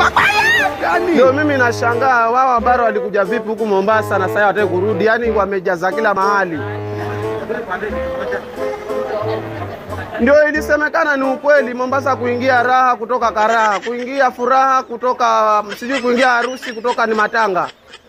Ndio mimi nashangaa wao habari walikuja vipi huku Mombasa na sasa hawataki kurudi, yaani wamejaza kila mahali. Ndio ilisemekana ni ukweli, Mombasa kuingia raha kutoka karaha, kuingia furaha kutoka sijui, kuingia harusi kutoka ni matanga.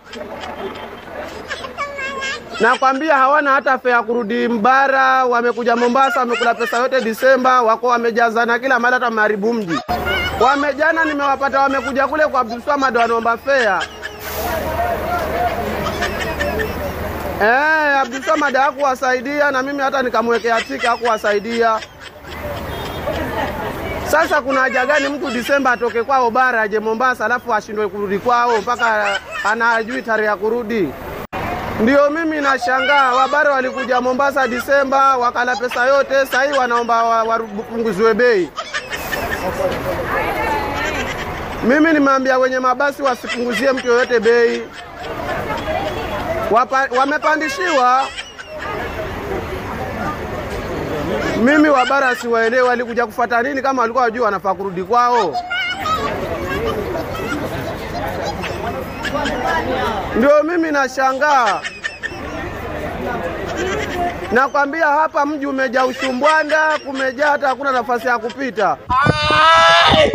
Nakwambia hawana hata fea kurudi Mbara, wamekuja Mombasa, wamekula pesa yote Disemba, wako wamejazana kila mahali, hata wameharibu mji. Wamejana nimewapata wamekuja kule kwa Abdul Swamad wanaomba fea. Eh, Abdul Swamad hakuwasaidia na mimi hata nikamwekea tiki hakuwasaidia. Sasa kuna haja gani mtu Disemba atoke kwao bara aje Mombasa alafu ashindwe kurudi kwao mpaka anajui tarehe ya kurudi? Ndio mimi nashangaa, wabara walikuja Mombasa Disemba wakala pesa yote, sasa hii wanaomba wa- wapunguziwe bei. Mimi nimeambia wenye mabasi wasipunguzie mtu yoyote bei. Wapa, wamepandishiwa. Mimi wabara siwaelewi walikuja kufuata nini kama walikuwa wajua wanafaa kurudi kwao. Ndio mimi nashangaa. Nakwambia hapa mji umejaa ushumbwanda, kumejaa hata hakuna nafasi ya kupita.